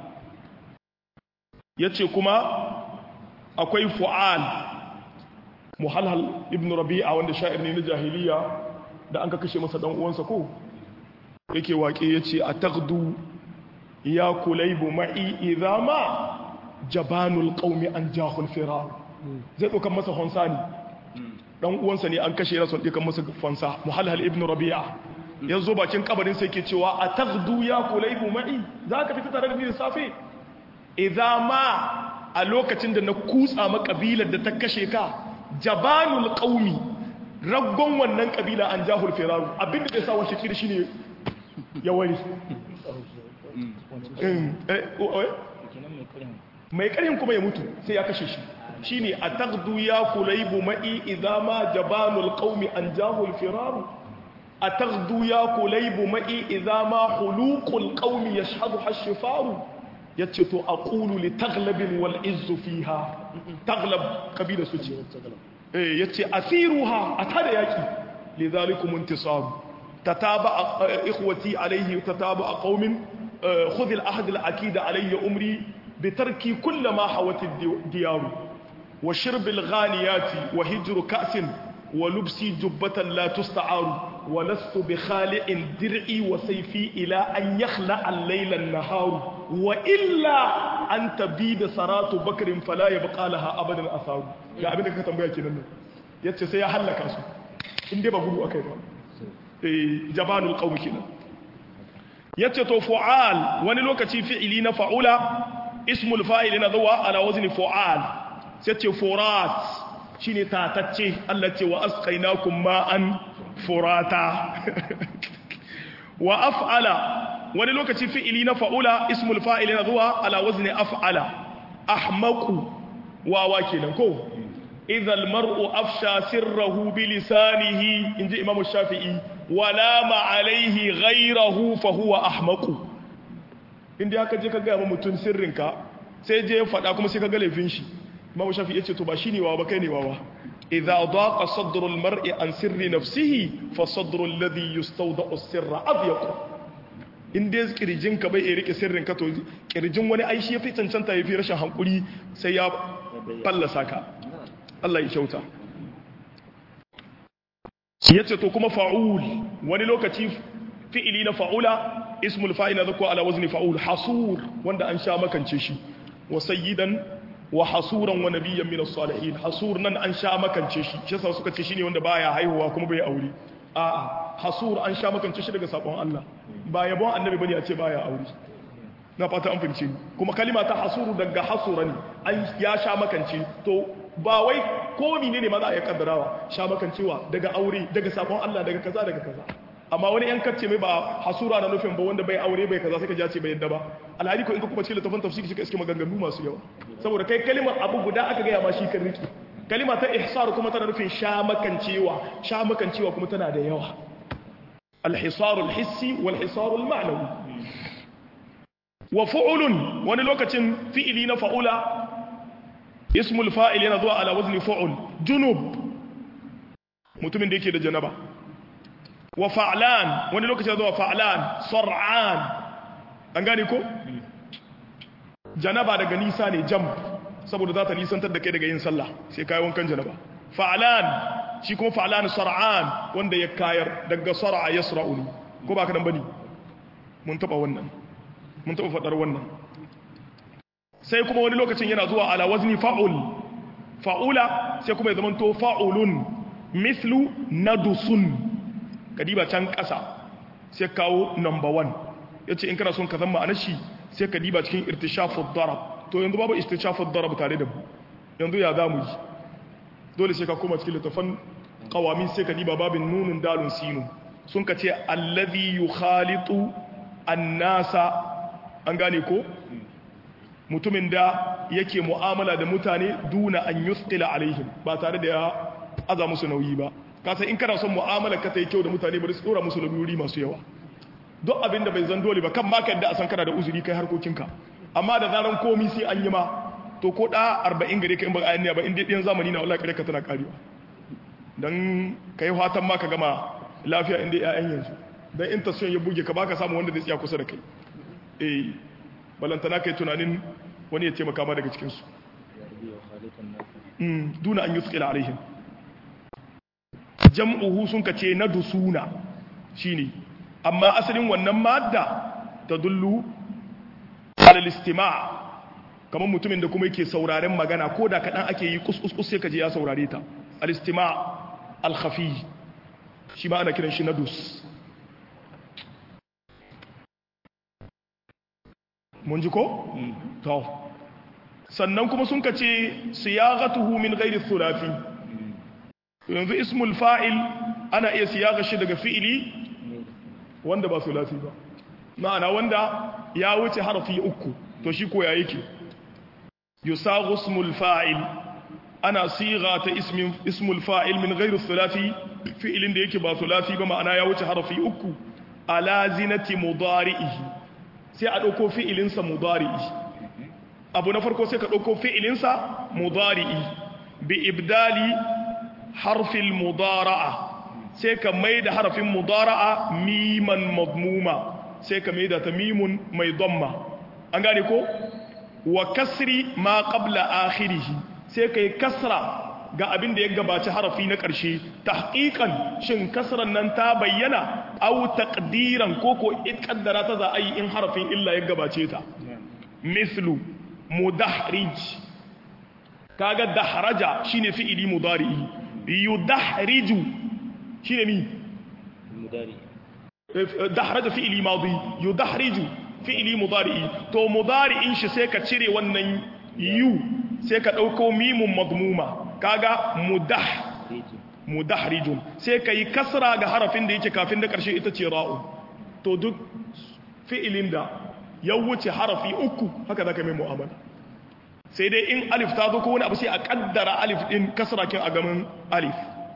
yace kuma akwai fu'al muhalhal ibn rabi'a wanda sha'ir ne na jahiliya da an ka kashe masa dan uwansa ko yake waƙe yace ataghdu ya kulaybu ma'i idha ma jabanul qaumi an jahul firar zai dokan masa honsani dan uwansa ne an kashe yana son dikan masa fansa muhalhal ibn rabi'a yanzu bakin kabarin sai ke cewa ataghdu ya kulaybu ma'i zaka fita tare da ni da safe idha ma a lokacin da na kutsa makabilar da ta kashe ka jabanul qaumi raggon wannan kabila an jahul firaru abinda zai sa wace kiri shine ya wari mai karin kuma ya mutu sai ya kashe shi shine ataqdu ya kulaybu ma'i idza ma jabanul qaumi an jahul firaru ataqdu ya kulaybu ma'i idza ma huluqul qaumi yashhadu hashifaru yace to aqulu li taghlabin wal izzu fiha taglab kabila su ce eh yace asiruha atada yaki lidhalikum intisab tataba ikhwati alayhi tataba qaumin khudh al ahd al akid alayhi umri bitarki kull ma hawat al diyar wa shirb al ghaniyat wa hijr ka's wa lubsi jubbatan la tusta'aru wa lastu bi khali'in dir'i wa sayfi ila an yakhla al-layla an-nahar wa illa an tabida saratu bakrin fala yabqa laha abadan asaru ga abin da ka tambaya kenan nan yace sai ya halaka su in dai ba gudu akai ba eh jabanul qawm kenan yace to fu'al wani lokaci fi'ili na fa'ula ismul fa'il na zuwa ala wazni fu'al sai ce furat shine tatacce Allah ce wa asqainakum ma'an furata wa af'ala wani lokaci fi'ili na fa'ula ismul fa'il na zuwa ala wazni af'ala ahmaqu wawa kenan ko idza almar'u afsha sirrahu bi lisanihi inji imamu shafi'i wala ma alaihi ghayrahu fa huwa ahmaqu inda aka je ka ga mutum sirrinka sai je faɗa kuma sai ka ga laifin shi imamu shafi'i yace to ba shine wawa ba kai ne wawa idza daqa sadru almar'i an sirri nafsihi fa sadru alladhi yustawda'u as-sirra adyaq in dai kirjin ka bai rike sirrin ka to kirjin wani aishi ya fi cancanta ya fi rashin hankuri sai ya fallasa ka Allah ya kyauta ya ce to kuma fa'ul wani lokaci fi'ili na fa'ula ismul fa'ina zako ala wazni fa'ul hasur wanda an sha makance shi wa sayyidan wa hasuran wa nabiyyan min as-salihin hasur nan an sha makance shi shi yasa suka ce shine wanda baya haihuwa kuma bai aure a'a hasur an sha makance shi daga sabon Allah ba yabon annabi bane a ce baya aure na fata an fahimce kuma kalima ta hasuru daga hasura ne an ya sha makance to ba wai ko ne ne ma za a yi kaddarawa sha makancewa daga aure daga sabon Allah daga kaza daga kaza amma wani yan kacce mai ba hasura na nufin ba wanda bai aure bai kaza sai ka ja ce bai yadda ba alhali ko in ka kuma ce littafin tafsiri kika iske maganganu masu yawa saboda kai kalimar abu guda aka gaya ma shi kan riki kalima ta ihsar kuma tana nufin sha makancewa sha makancewa kuma tana da yawa الحصار الحسي والحصار المعنوي وفعل wani lokacin fi'ili na fa'ula ismul fa'il yana zuwa ala wazni fa'ul junub mutumin da yake da janaba wa fa'lan wani lokacin zuwa fa'lan sar'an an gane ko janaba daga nisa ne jam saboda za ta nisantar da kai daga yin sallah sai kai wankan janaba fa'lan shi kuma fa'lan sar'an wanda ya kayar daga sar'a yasra'u ko ba ka dan bane mun taba wannan mun taba fadar wannan sai kuma wani lokacin yana zuwa ala wazni fa'ul fa'ula sai kuma ya zama to fa'ulun mithlu nadusun kadiba can kasa sai kawo number 1 yace in kana son ka zama anashi sai ka diba cikin irtishafud darab to yanzu babu irtishafud darab tare da mu yanzu ya zamu yi dole sai ka koma cikin littafan qawamin sai ka diba babin nunun dalun sinu sun ka ce allazi yukhalitu annasa an gane ko mutumin da yake mu'amala da mutane duna an yusqila alaihim ba tare da ya aza musu nauyi ba kasa in kana son mu'amala ka ta yi kyau da mutane bari su dora musu nauyi masu yawa duk abin da bai zan dole ba kan baka yadda a san kana da uzuri kai harkokinka amma da zaran komi sai an yi ma to ko da 40 gare ka in ba ayan ba in dai ɗiyan zamani na wallahi kare ka tana karewa dan kai fatan ma ka gama lafiya inda ƴaƴan yanzu dan in tasfiyan ya buge ka baka samu wanda zai tsaya kusa da kai eh balantana kai tunanin wani ya taimaka ma daga cikin su duna an yusqila alaihim jam'uhu sun kace na dusuna shine amma asalin wannan madda tadullu ala al-istima' kamar mutumin da kuma yake sauraren magana ko da kadan ake yi kus sai kaje ya saurare ta al-istima' al-khafi shi ma ana kiran shi nadus mun ji ko to sannan kuma sun kace siyaghatuhu min ghairi thulathi yanzu ismul fa'il ana iya siyaga shi daga fi'ili wanda ba thulathi ba ma'ana wanda ya wuce harfi uku to shi ko ya yake yusaghu ismul fa'il ana siga ta ismin ismul fa'il min ghairi thulathi fi'ilin da yake ba thulathi ba ma'ana ya wuce harfi uku ala zinati mudari'ihi sai a dauko fi'ilinsa mudari'i abu na farko sai ka dauko fi'ilinsa mudari'i bi ibdali harfil mudara'a sai ka maida harfin mudara'a miman madmuma sai ka maida ta mimun mai dhamma an gane ko wa kasri ma qabla akhirih sai kai kasra ga abin da ya gabaci harafi na ƙarshe tahqiqan shin kasran nan ta bayyana aw taqdiran ko ko kaddara ta za a yi in harafin illa ya gabace ta mislu mudahrij kaga dahraja shine fi'ili mudari'i yudahriju shine mi mudari dahraja fi'ili madi yudahriju fi'ili mudari'i to mudari'in shi sai ka cire wannan yu sai ka dauko mimun madmuma kaga mudah riju mudahrijun sai ka yi kasra ga harafin da yake kafin da karshe ita ce ra'u to duk fi'ilin da ya wuce harafi uku haka zaka mai mu'amala sai dai in alif ta zo ko wani abu sai a kaddara alif din kasra kin a gaban alif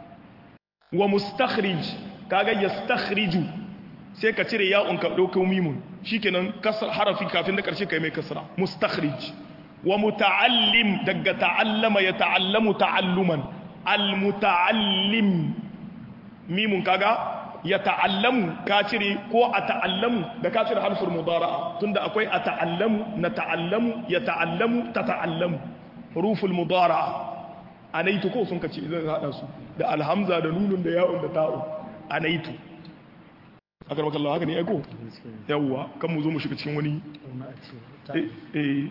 wa mustakhrij kaga yastakhriju sai ka cire ya'un ka dauko mimun shikenan kasra harafi kafin da karshe kai mai kasra mustakhrij wa muta'allim daga ta'allama ya ta'allamu ta'alluman al-muta'allim mimun kaga ya ta'allamu ka cire ko a ta'allamu da ka cire harfin mudara'a tunda akwai a ta'allamu na ta'allamu ya ta'allamu ta ta'allamu ruful mudara'a anaitu ko sun kace idan hada su da alhamza da nunun da ya'un da ta'un anaitu akar maka Allah haka ne aiko yawwa kan mu zo mu shiga cikin wani eh eh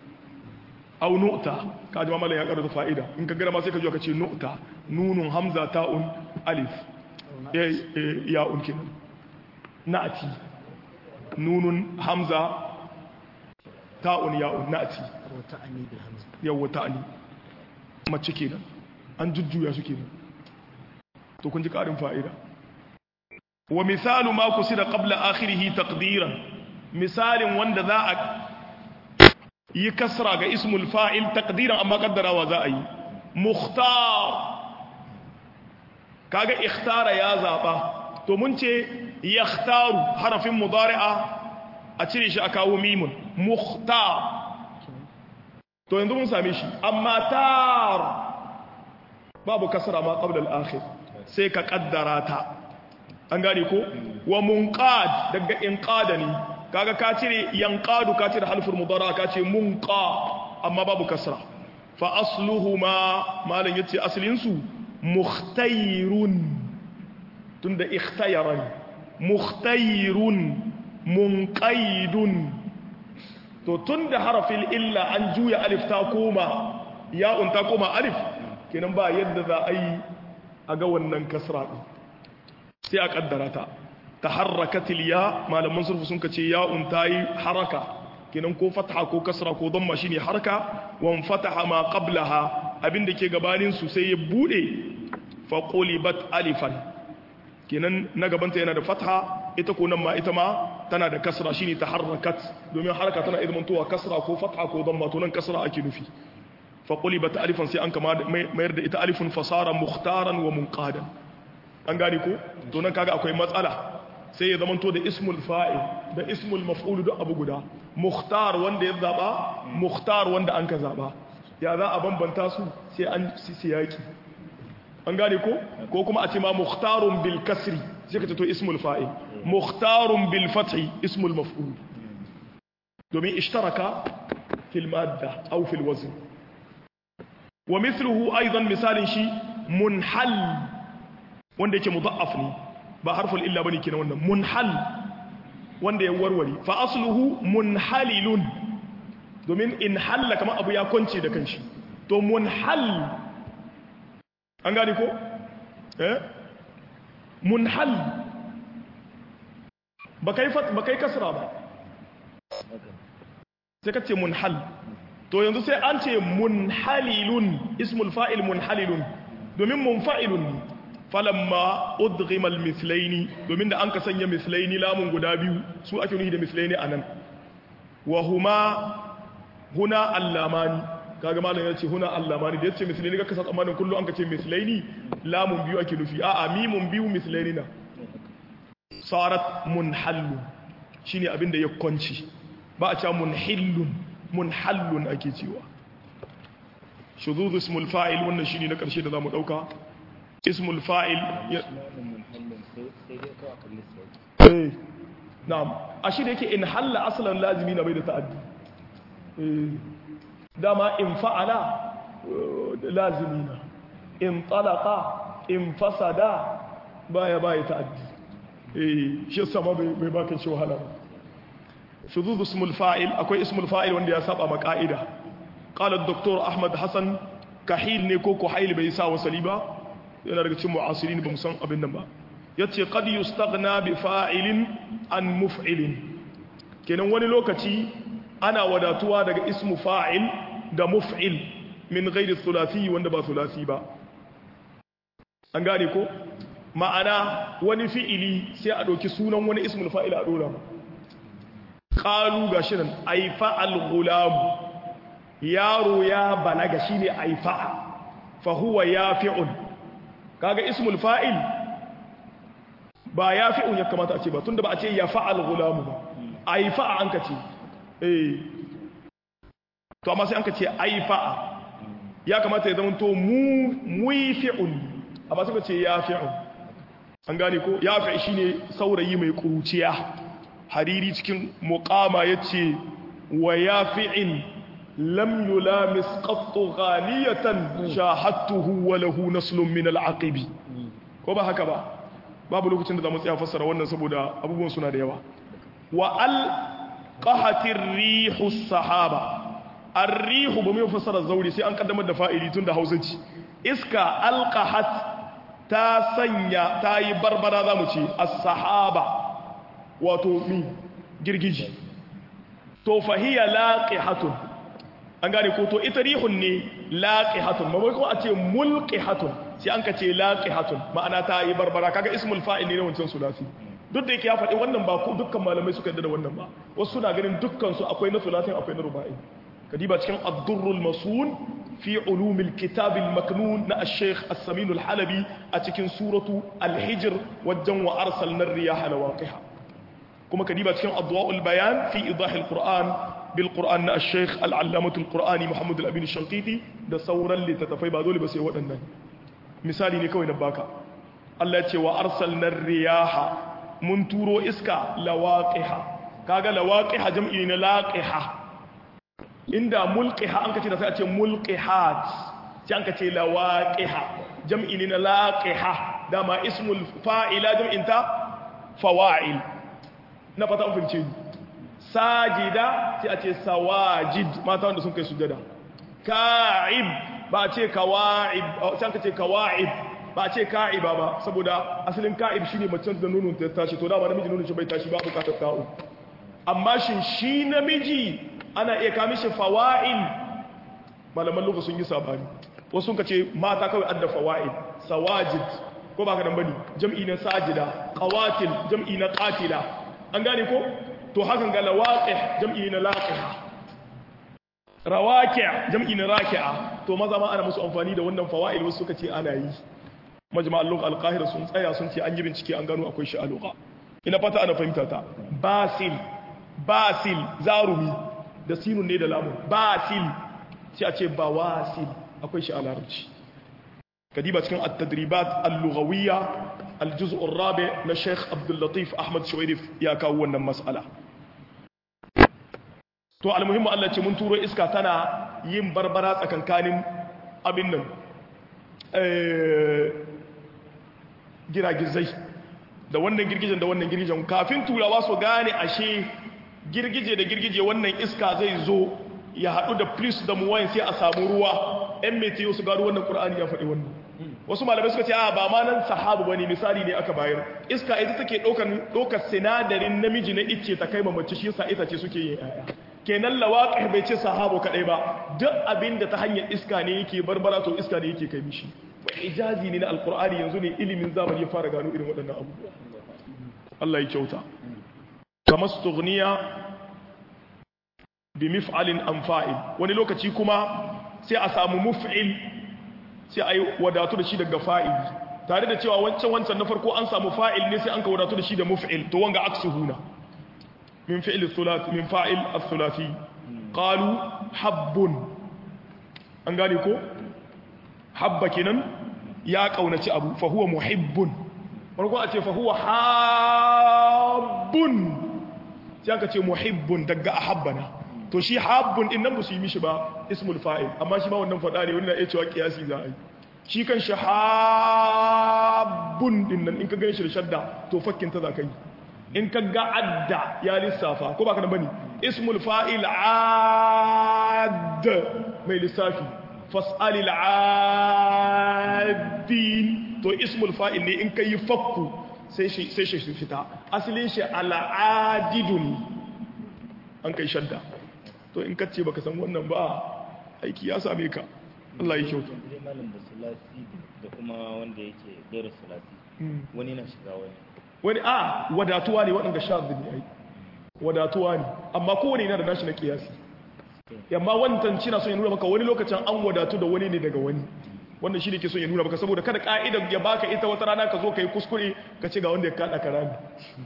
au nu'ta ka ji mamala ya karanta fa'ida in ka gara ma sai ka ji ka ce nu'ta nunun hamza ta'un alif eh eh ya'un kenan na'ati nunun hamza ta'un ya'un na'ati wata ani bil hamza yawwa ta'ani mace kenan an jujjuya su kenan to kun ji karin fa'ida wa misalu ma kusida qabla akhirih taqdiran misalin wanda za a yi kasra ga ismul fa'il taqdiran amma kaddarawa za a yi mukhtar kaga ikhtara ya zaba to mun ce yakhtaru harafin mudari'a a cire shi a kawo mimun mukhtar to yanzu mun same shi amma tar babu kasra ma qabla al-akhir sai ka kaddara ta an gane ko wa munqad daga inqada ne kaga ka cire yanqadu ka cire halfur mudara ka ce munqa amma babu kasra fa asluhuma malan yace aslin su mukhtayrun tunda ikhtayaran mukhtayrun munqaidun to tunda harafin illa an juya alif ta koma ya'un ta koma alif kenan ba yadda za a yi a ga wannan kasra din sai a kaddara ta taharrakatil ya malaman surfu sun kace ya'un tayi haraka kenan ko fatha ko kasra ko damma shine haraka wan fataha ma qablaha abinda ke gabanin su sai ya bude fa qulibat alifan kenan na gabanta yana da fatha ita ko nan ma ita ma tana da kasra shine taharrakat domin haraka tana izmantowa kasra ko fatha ko damma to nan kasra ake nufi fa qulibat alifan sai an kama mayar da ita alifun fasara mukhtaran wa munqadan an gane ko to nan kaga akwai matsala sai ya zamanto da ismul fa'il da ismul maf'ul duk abu guda mukhtar wanda ya zaba mukhtar wanda an ka zaba ya za a bambanta su sai an siyaki an gane ko ko kuma a ce ma mukhtarun bil kasri sai ka to ismul fa'il mukhtarun bil fathi ismul maf'ul domin ishtaraka fil madda aw fil wazn wa mithluhu aidan misalin shi munhal wanda yake mudha'af ne ba harful illa bane kenan wannan munhal wanda ya warware fa asluhu munhalilun domin in halla kamar abu ya kwance da kanshi to munhal an gane ko eh munhal ba kai fat ba kai kasra ba sai ka ce munhal to yanzu sai an ce munhalilun ismul fa'il munhalilun domin munfa'ilun falamma udghima al-mithlaini domin da an ka sanya mithlaini lamun guda biyu su ake nufi da mithlaini anan wa huma huna allamani kaga malam ya ce huna allamani da yace mithlaini ka kasa tsammanin kullu an ka ce mithlaini lamun biyu ake nufi a'a mimun biyu mithlaini na sarat munhallu shine abinda ya kwanci ba a cewa munhillun munhallun ake cewa shuzuz ismul fa'il wannan shine na karshe da zamu dauka ismul fa'il ya eh na'am ashi da yake in halla aslan lazimi na bai da ta'addi eh dama in fa'ala lazimi na in talaka in fasada baya baya ta'addi eh shi sama bai baka shi wahala ba shuzuz ismul fa'il akwai ismul fa'il wanda ya saba ma ka'ida qala ad-doktor ahmad hasan kahil ne ko kuhail bai sa wasali ba yana daga cikin mu'asirin ba san abin nan ba yace qad yustaghna bi fa'ilin an muf'ilin kenan wani lokaci ana wadatuwa daga ismu fa'il da muf'il min ghairi thulathi wanda ba thulathi ba an gane ko ma'ana wani fi'ili sai a ɗauki sunan wani ismul fa'il a ɗora ƙalu ga shi nan aifa al-gulamu yaro ya balaga shi ne aifa fahuwa ya fi'un kaga ismul fa'il ba ya fi'un ya kamata a ce ba tunda ba a ce ya fa'al gulamu ba aifa an ka ce eh to amma sai an ka ce aifa ya kamata ya zama to mu muifi'un amma suka ce ya fi'un an gane ko ya fi shi ne saurayi mai kuruciya hariri cikin muqama ya ce wa ya fi'in lam yulamis qattu ghaliyatan shahadtuhu wa lahu naslun min al'aqibi ko ba haka ba babu lokacin da zamu tsaya fassara wannan saboda abubuwan suna da yawa wa al qahatir rihu sahaba ar-rihu ba mai fassara zauri sai an kaddamar da fa'ili tun da hausanci iska alqahat ta sanya ta yi barbara za mu ce as-sahaba wato mi girgiji to fahiya laqihatun an gane ko to ita rihun ne laqihatun ba ko a ce mulqihatun sai an ka ce laqihatun ma'ana ta yi barbara kaga ismul fa'il ne wancan sulasi duk da yake ya faɗi wannan ba ko dukkan malamai suka yarda da wannan ba wasu suna ganin dukkan su akwai na sulasin akwai na ruba'i kadiba cikin ad-durrul masun في علوم الكتاب المكنون نا الشيخ السمين الحلبي أتكن سورة الحجر والجن وأرسلنا الرياح لواقها كما كديبة كان أضواء البيان في إيضاح القرآن بالقرآن نا الشيخ العلامة القرآني محمد الأبين الشنقيطي ده صورا لتتفي بعضولي بس يوضع النان مثالي نكوي نباكا الله يتي وأرسلنا الرياح من تورو إسكا لواقها كاغا لواقها جمعين لاقها inda mulqiha an kace da sai a ce mulqihat sai an kace lawaqiha jam'i ne na laqiha dama ismul fa'ila jam'in ta fawa'il na fata an fahimce ni sajida sai a ce sawajid mata wanda sun kai sujada ka'ib ba a ce kawa'ib sai an kace kawa'ib ba a ce ka'iba ba saboda asalin ka'ib shine macen da nonon ta tashi to dama namiji nonon shi bai tashi ba bukatar ta'u amma shin shi namiji ana iya kami shi fawa'il malaman lugu sun yi sabani wasu sun kace mata kawai adda fawa'il sawajid ko ba ka dan bane jam'i na sajida qawatil jam'i na qatila an gane ko to hakan ga lawaqih jam'i na laqiha rawaqi' jam'i na raki'a to maza ma ana musu amfani da wannan fawa'il wasu suka ce ana yi majma'al lugha al-qahira sun tsaya sun ce an yi bincike an gano akwai shi a lugha ina fata ana fahimta ta basil basil zarumi da sinun ne da lamun basil sai a ce bawasil akwai shi a larabci kadiba cikin at-tadribat al-lughawiyya al-juz' ar-rabi na Sheikh Abdul Latif Ahmad Shuwairif ya kawo wannan mas'ala to almuhimmu Allah ce mun turo iska tana yin barbara tsakankanin abin nan eh giragizai da wannan girgijen da wannan girgijen kafin turawa su gane ashe girgije da girgije wannan iska zai zo ya haɗu da plus da muwayin sai a samu ruwa ɗan metiyo su gano wannan ƙur'ani ya faɗi wannan wasu malamai suka ce a ba ma nan sahabu bane misali ne aka bayar iska ita take ɗaukar ɗaukar sinadarin namiji na icce ta kai mamaci shi yasa ita ce suke yin ƴaƴa kenan lawaƙi bai ce sahabu kaɗai ba duk abin da ta hanyar iska ne yake barbara to iska ne yake kai mishi ijazi ne na alƙur'ani yanzu ne ilimin zamani ya fara gano irin waɗannan abubuwa Allah ya kyauta kama stughniya bi mif'alin an fa'il wani lokaci kuma sai a samu muf'il sai a yi wadatu da shi daga fa'il tare da cewa wancan wancan na farko an samu fa'il ne sai an ka wadatu da shi da muf'il to wanga aksuhuna min fi'il thulathi min fa'il ath-thulathi qalu habbun an gane ko habba kenan ya kaunaci abu fa huwa muhibbun farko a ce fa huwa habbun sai aka ce muhibbun daga ahabbana to shi habbun din nan ba su yi mishi ba ismul fa'il amma shi ma wannan fada ne wani na iya cewa kiyasi za a yi shi kan shahabun din nan in ka gani shi da shadda to fakkin ta za ka yi in ka ga adda ya lissafa ko ba ka da bane ismul fa'il add mai lissafi fas'alil addin to ismul fa'il ne in ka yi fakku sai shi sai shi fita asalin shi al'adidun an kai shadda to in ka ce baka san wannan ba aiki ya same ka Allah ya kyauta zai malam da sulasi da kuma wanda yake gairar sulasi wani na shiga wani wani a wadatuwa ne waɗanda sha zini ai wadatuwa ne amma kowane yana da nashi na kiyasi yamma wantan cina son ya nuna maka wani lokacin an wadatu da wani ne daga wani wannan shi ne ke son ya nuna maka saboda kada ka'idar ya baka ita wata rana ka zo ka yi kuskure ka ce ga wanda ya kaɗa ka rami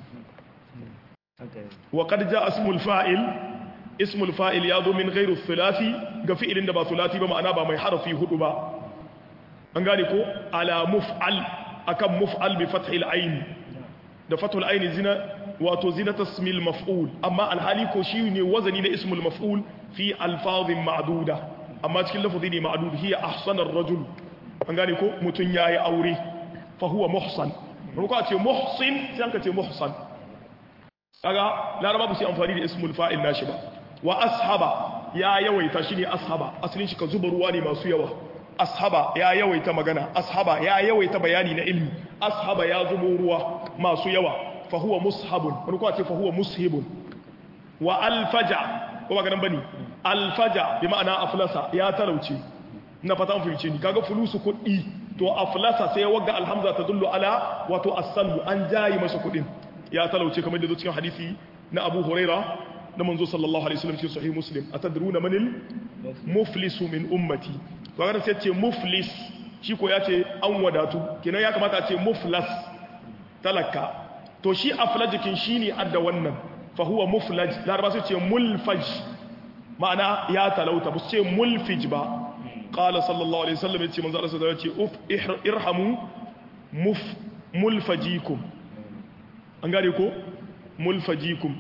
haka yi wa qad jaa ismul fa'il ismul fa'il ya zo min ghairu thulathi ga fi'ilin da ba thulathi ba ma'ana ba mai harafi hudu ba an gane ko ala muf'al akan muf'al bi fathil ayn da fathul ayn zina wato zinata ismil maf'ul amma alhali ko shi ne wazani na ismul maf'ul fi alfazin ma'duda amma cikin lafazi ne ma'dud hiya ahsanar rajul an gane ko mutun yayi aure fa huwa muhsan ko a ce muhsin sai an ka ce muhsan kaga laraba ba su yi amfani da ismul fa'il nashi ba wa ashaba ya yawaita shi ne ashaba asalin shi ka zuba ruwa ne masu yawa ashaba ya yawaita magana ashaba ya yawaita bayani na ilmi ashaba ya zubo ruwa masu yawa fa huwa mushabun wani kuma ce fa huwa mushibun wa alfaja ko ba ganin bane alfaja bi ma'ana aflasa ya talauce na fatan fahimce ni kaga fulusu kuɗi to aflasa sai wagga alhamza ta dullu ala wato as-salbu an jayi masa kuɗin ya talauce kamar da zo cikin hadisi na Abu Huraira na manzo sallallahu alaihi wasallam cikin sahih Muslim atadruna manil muflisu min ummati to ga sai ce muflis shi ko ya ce an wadatu kenan ya kamata a ce muflas talaka to shi aflajikin shine adda wannan fa huwa muflaj laraba sai ce mulfaj ma'ana ya talauta ba su ce mulfij ba qala sallallahu alaihi wasallam ya ce manzo Allah sallallahu alaihi wasallam ya ce uf irhamu muf mulfajikum an gane ko mulfajikum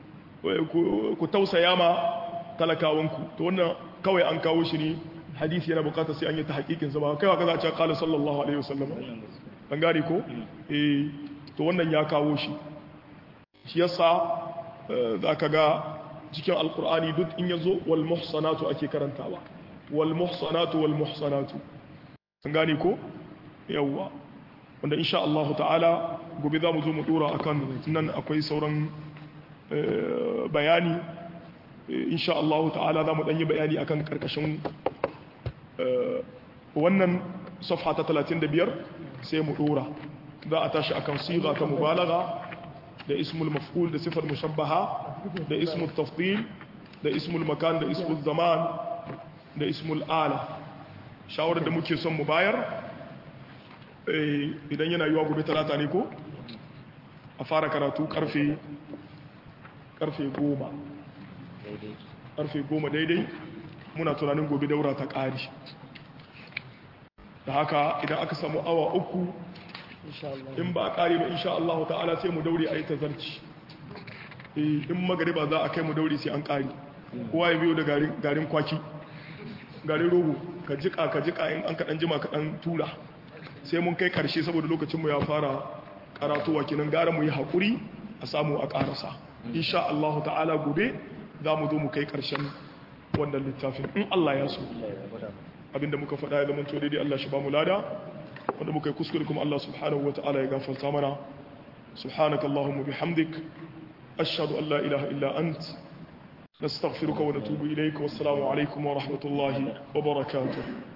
ku tausaya ma talakawanku to wannan kawai an kawo shi ne hadisi yana bukata sai an yi ta hakikin sa ba kai wa kaza a ce qala sallallahu alaihi wasallam an gane ko eh to wannan ya kawo shi shi yasa zaka ga cikin alqur'ani duk in yazo wal muhsanatu ake karantawa wal muhsanatu wal muhsanatu an gane ko yawwa wanda insha Allah ta'ala gobe za mu zo mu dora akan nan akwai sauran bayani insha Allah ta'ala za mu dan yi bayani akan karkashin wannan safha ta 35 sai mu dora za a tashi akan siga ta mubalagha da ismul maf'ul da sifar mushabbaha da ismul tafdil da ismul makan da ismul zaman da ismul ala shawarar da muke son mu bayar idan yana yiwa gobe talata ne ko a fara karatu karfe karfe goma daidai karfe goma daidai muna tunanin gobe daura ta ƙari da haka idan aka samu awa uku in ba a ƙari ba insha Allah ta'ala sai mu daure a yi tazarci in magariba za a kai mu daure sai an ƙari kowa ya biyo da garin kwaki garin rogo ka jika ka jika in an kaɗan jima kaɗan tura sai mun kai karshe saboda lokacinmu ya fara karatuwa kinan gara mu yi haƙuri a samu a ƙarasa insha Allah ta'ala gobe za mu zo mu kai ƙarshen wannan littafin in Allah ya so abinda muka faɗa ya zamanto daidai Allah shi ba mu lada wanda muka yi kuskure kuma Allah subhanahu wa ta'ala ya gafarta mana subhanaka Allahumma bihamdik ashhadu an la ilaha illa ant nastaghfiruka wa natubu ilayka wassalamu alaikum wa rahmatullahi wa barakatuh